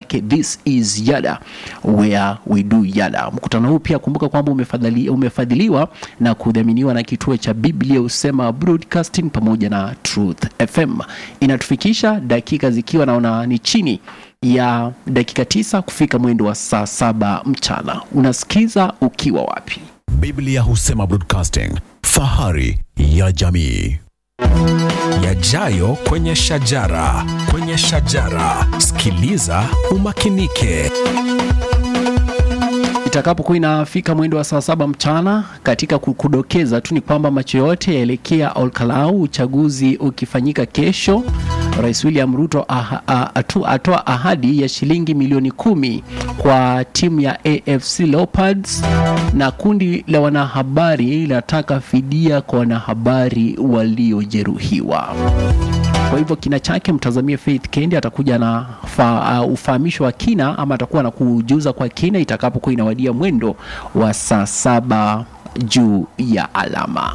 lake This is Yada where we do Yada. Mkutano huu pia kumbuka kwamba umefadhili, umefadhiliwa na kudhaminiwa na kituo cha Biblia Usema Broadcasting pamoja na Truth FM. Inatufikisha dakika zikiwa naona ni chini ya dakika tisa kufika mwendo wa saa saba mchana. Unasikiza ukiwa wapi? Biblia Husema Broadcasting, fahari ya jamii. Yajayo kwenye shajara, kwenye shajara. Sikiliza umakinike. Itakapokuwa inafika mwendo wa saa saba mchana, katika kukudokeza tu ni kwamba macho yote yaelekea Olkalau, uchaguzi ukifanyika kesho. Rais William Ruto aha, a- atu- atoa ahadi ya shilingi milioni kumi kwa timu ya AFC Leopards, na kundi la wanahabari linataka fidia kwa wanahabari waliojeruhiwa. Kwa hivyo kina chake mtazamie Faith Kendi atakuja na fa, uh, ufahamisho wa kina ama atakuwa na kujuza kwa kina itakapokuwa inawadia mwendo wa saa saba juu ya alama.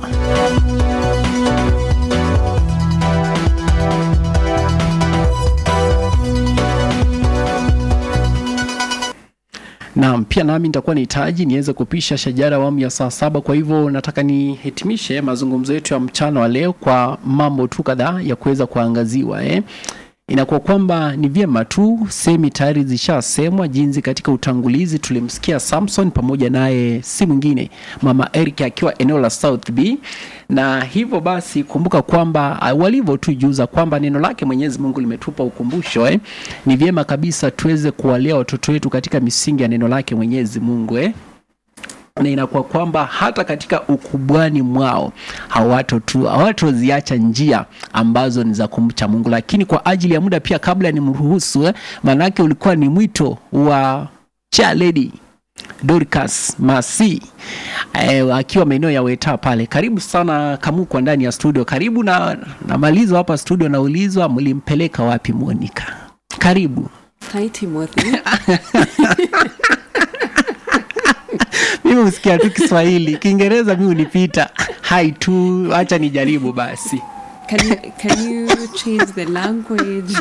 Naam, pia nami nitakuwa nahitaji niweze kupisha shajara awamu ya saa saba. Kwa hivyo nataka nihitimishe mazungumzo yetu ya mchana wa leo kwa mambo tu kadhaa ya kuweza kuangaziwa eh. Inakuwa kwamba ni vyema tu semi tayari zishasemwa jinsi katika utangulizi tulimsikia Samson pamoja naye si mwingine mama Eric akiwa eneo la South B, na hivyo basi kumbuka kwamba ah, walivyo tu juza kwamba neno lake Mwenyezi Mungu limetupa ukumbusho eh. Ni vyema kabisa tuweze kuwalea watoto wetu katika misingi ya neno lake Mwenyezi Mungu eh na inakuwa kwamba hata katika ukubwani mwao hawato tu hawatoziacha njia ambazo ni za kumcha Mungu, lakini kwa ajili ya muda pia, kabla ni mruhusu eh, maanake ulikuwa ni mwito wa cha lady Dorcas Masi eh, akiwa maeneo ya Weta pale. Karibu sana Kamukwa ndani ya studio. Karibu na namalizwa hapa studio, naulizwa mlimpeleka wapi Monica? Karibu. Hi Timothy. mimi husikia tu Kiswahili, Kiingereza mi unipita. Hai tu, acha nijaribu basi. Can you, can you change the language?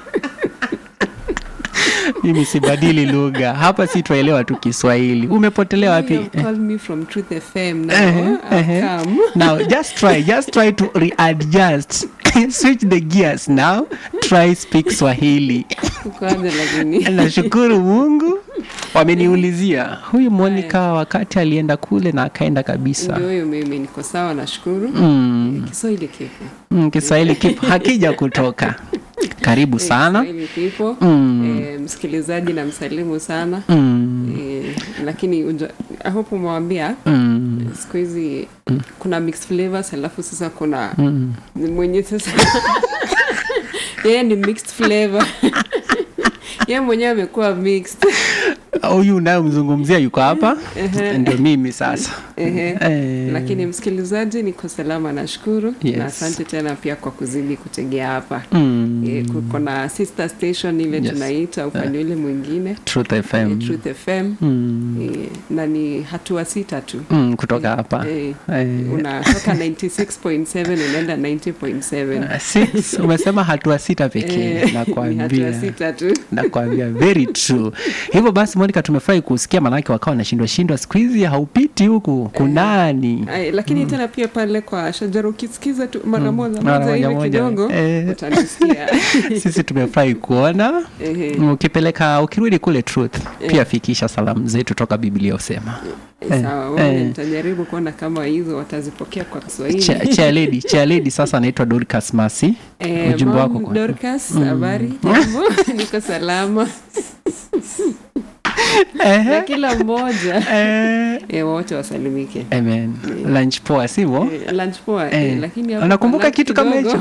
Mimi sibadili lugha hapa, si twaelewa tu Kiswahili. Umepotelea You wapi? have called me from Truth FM now. Eh, I've eh. come. Now just try, just try to readjust. Switch the gears now. Try speak Swahili. Kwanza lakini. Nashukuru Mungu wameniulizia huyu Monica wakati alienda kule na akaenda kabisa. Ndio huyo mimi niko sawa nashukuru. Mm, Kiswahili kipo. mm, Kiswahili kipo hakija kutoka. Karibu Eh, sana. Kiswahili kipo. Mm. Eh, msikilizaji na msalimu sana. Mm, Eh, lakini unja, I hope umewambia mm, siku hizi kuna mixed flavors alafu sasa kuna mm. mwenye sasa yeye ni mixed flavor yeye mwenyewe amekuwa mixed huyu unayemzungumzia yuko hapa Ehe. ndio mimi sasa Ehe. Eh, lakini msikilizaji niko salama nashukuru Yes. na asante tena pia kwa kuzidi kutegea hapa mm, Eh, kuko na sister station ile Yes. tunaita upande ule mwingine Truth eh, FM Truth FM Mm, eh, na ni hatua sita tu mm, kutoka hapa eh, Eh, unatoka 96.7 unaenda 90.7 six, umesema hatua sita pekee Eh, ni hatua nakwambia sita tu nakwambia very true hivyo basi monica tumefurahi kusikia manake wakawa wanashindwa shindwa siku hizi haupiti huku kunani Ay, lakini tena pia pale kwa shajara ukisikiza tu mara moja Mara moja moja hivi moja. kidogo Eh. utanisikia sisi tumefurahi kuona Ehe. ukipeleka ukirudi kule truth pia fikisha salamu zetu toka biblia usema Eh, sawa wale eh. nitajaribu kuona kama hizo watazipokea kwa kiswahili chairlady chairlady sasa anaitwa dorcas masi Eh, ujumbe mom, wako kwa- Dorcas, habari jambo niko salama na Ehe, kila mmoja eh, eh, wote wasalimike amen lunch poa sivyo Eh, lunch poa eh, Eh, lakini hapo unakumbuka kwa lunch kitu kama kidogo- hicho?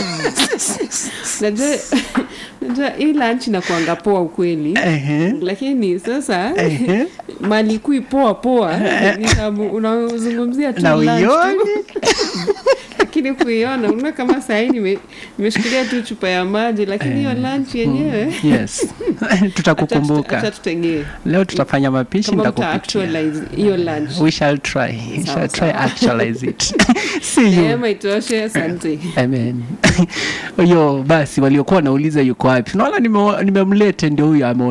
najua najua hii lunch inakuanga poa ukweli Ehe, lakini sasa ehe. mali kui poa poa ni sababu unazungumzia tu na lunch tu. uioni lakini kuiona unaona kama sahii nime- nimeshikilia tu chupa ya maji lakini hiyo lunch yenyewe yes tutakukumbuka acha tutegee leo tutafanya mapishi kama mta nitakupikia actualize hiyo lunch we shall try we Sawa, shall try sawa. actualize it see you neema itoshe asante amen huyo basi waliokuwa wanauliza yuko wapi naona nimemlete ndio huyo ame